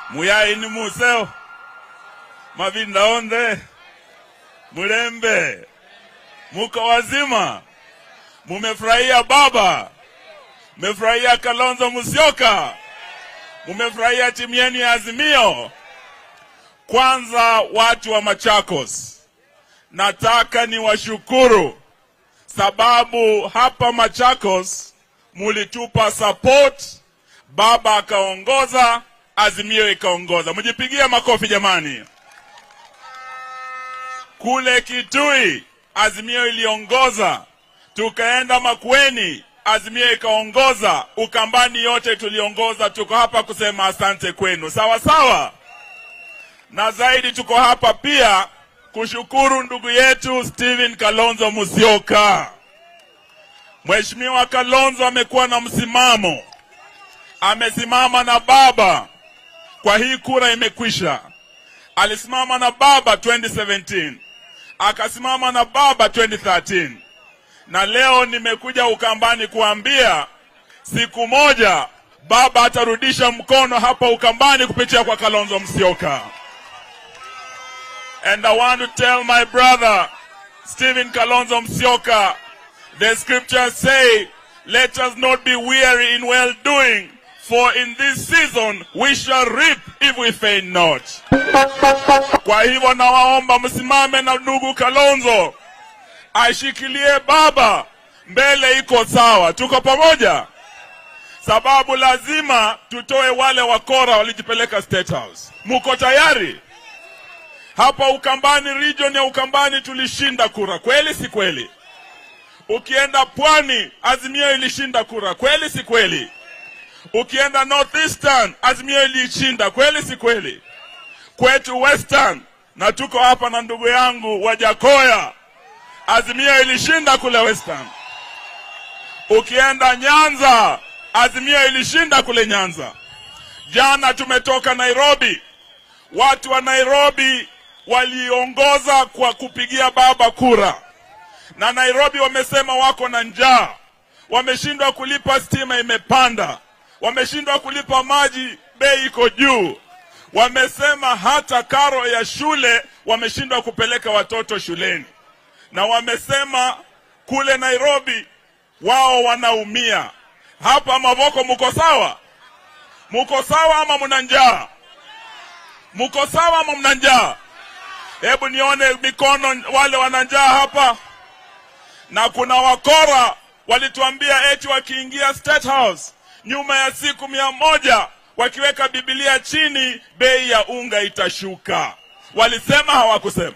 muyaini museo mavinda onde mulembe muko wazima mumefurahia baba mumefurahia kalonzo musyoka mumefurahia timu yenu ya azimio kwanza watu wa machakos nataka niwashukuru sababu hapa machakos mulitupa support baba akaongoza azimio ikaongoza mjipigie makofi jamani kule kitui azimio iliongoza tukaenda makweni azimio ikaongoza ukambani yote tuliongoza tuko hapa kusema asante kwenu sawa sawa na zaidi tuko hapa pia kushukuru ndugu yetu Steven Kalonzo Musyoka. Mheshimiwa Kalonzo amekuwa na msimamo, amesimama na baba kwa hii kura imekwisha. Alisimama na baba 2017 akasimama na baba 2013 na leo nimekuja Ukambani kuambia siku moja baba atarudisha mkono hapa Ukambani kupitia kwa Kalonzo Musyoka. And I want to tell my brother, Stephen Kalonzo Musyoka, the scriptures say, let us not be weary in well doing, for in this season we shall reap if we faint not. Kwa hivyo nawaomba msimame na ndugu Kalonzo, aishikilie baba, mbele iko sawa, tuko pamoja, sababu lazima tutoe wale wakora walijipeleka State House. Muko tayari? Hapa Ukambani, region ya Ukambani tulishinda kura, kweli si kweli? Ukienda Pwani, Azimio ilishinda kura, kweli si kweli? Ukienda Northeastern, Azimio ilishinda, kweli si kweli? Kwetu Western, na tuko hapa na ndugu yangu Wajakoya, Azimio ilishinda kule Western. Ukienda Nyanza, Azimio ilishinda kule Nyanza. Jana tumetoka Nairobi, watu wa Nairobi waliongoza kwa kupigia baba kura, na Nairobi wamesema wako na njaa, wameshindwa kulipa, stima imepanda, wameshindwa kulipa maji, bei iko juu, wamesema hata karo ya shule wameshindwa kupeleka watoto shuleni, na wamesema kule Nairobi wao wanaumia. Hapa Mavoko muko sawa? Muko sawa ama mna njaa? Muko sawa ama mna njaa? Hebu nione mikono wale wana njaa hapa. Na kuna wakora walituambia eti wakiingia State House nyuma ya siku mia moja wakiweka Biblia chini, bei ya unga itashuka. Walisema hawakusema?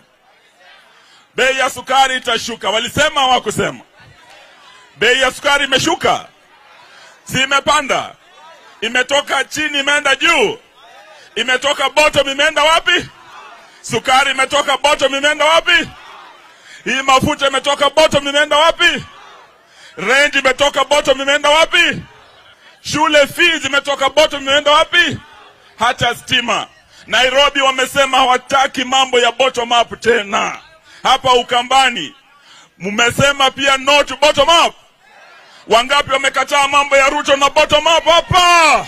Bei ya sukari itashuka. Walisema hawakusema? Bei ya sukari imeshuka, si imepanda? Imetoka chini imeenda juu, imetoka bottom imeenda wapi? Sukari imetoka bottom imeenda wapi? Hii mafuta imetoka bottom imeenda wapi? Range imetoka bottom imeenda wapi? Shule fees imetoka bottom imeenda wapi? Hata stima. Nairobi wamesema hawataki mambo ya bottom up tena. Hapa Ukambani mmesema pia no to bottom up. Wangapi wamekataa mambo ya Ruto na bottom up hapa?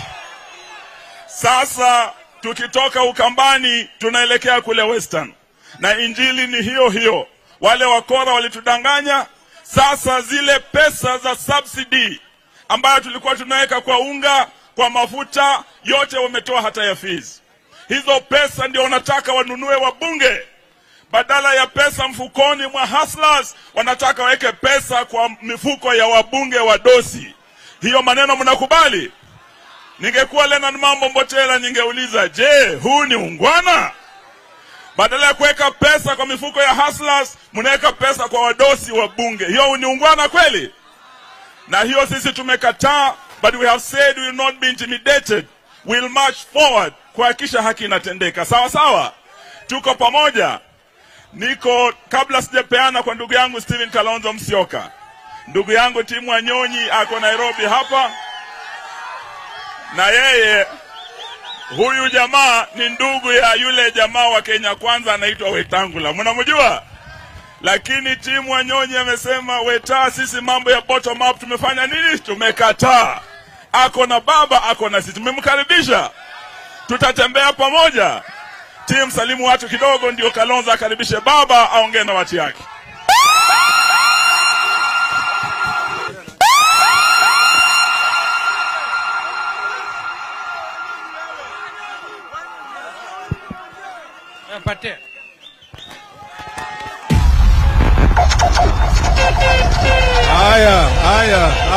Sasa tukitoka Ukambani tunaelekea kule Western, na injili ni hiyo hiyo. Wale wakora walitudanganya. Sasa zile pesa za subsidy ambayo tulikuwa tunaweka kwa unga, kwa mafuta, yote wametoa hata ya fees. Hizo pesa ndio wanataka wanunue wabunge, badala ya pesa mfukoni mwa hustlers, wanataka waweke pesa kwa mifuko ya wabunge wa dosi. Hiyo maneno mnakubali? Ningekuwa Lenard Mambo Mbotela ningeuliza, je, huu ni ungwana? Badala ya kuweka pesa kwa mifuko ya hustlers, mnaweka pesa kwa wadosi wa bunge. Hiyo ni ungwana kweli? Na hiyo sisi tumekataa, but we have said we will not be intimidated. We'll march forward kuhakikisha haki inatendeka. Sawa sawa, tuko pamoja. Niko kabla sijapeana kwa ndugu yangu Steven Kalonzo Musyoka, ndugu yangu Timu Wanyonyi ako Nairobi hapa na yeye huyu jamaa ni ndugu ya yule jamaa wa Kenya Kwanza anaitwa Wetangula, mnamjua? Lakini timu Wanyonyi amesema Weta, sisi mambo ya bottom up tumefanya nini? Tumekataa. Ako na baba, ako na sisi, tumemkaribisha tutatembea pamoja. Timu salimu watu kidogo, ndio Kalonzo akaribishe baba aongee na watu yake. Patia. Haya, haya.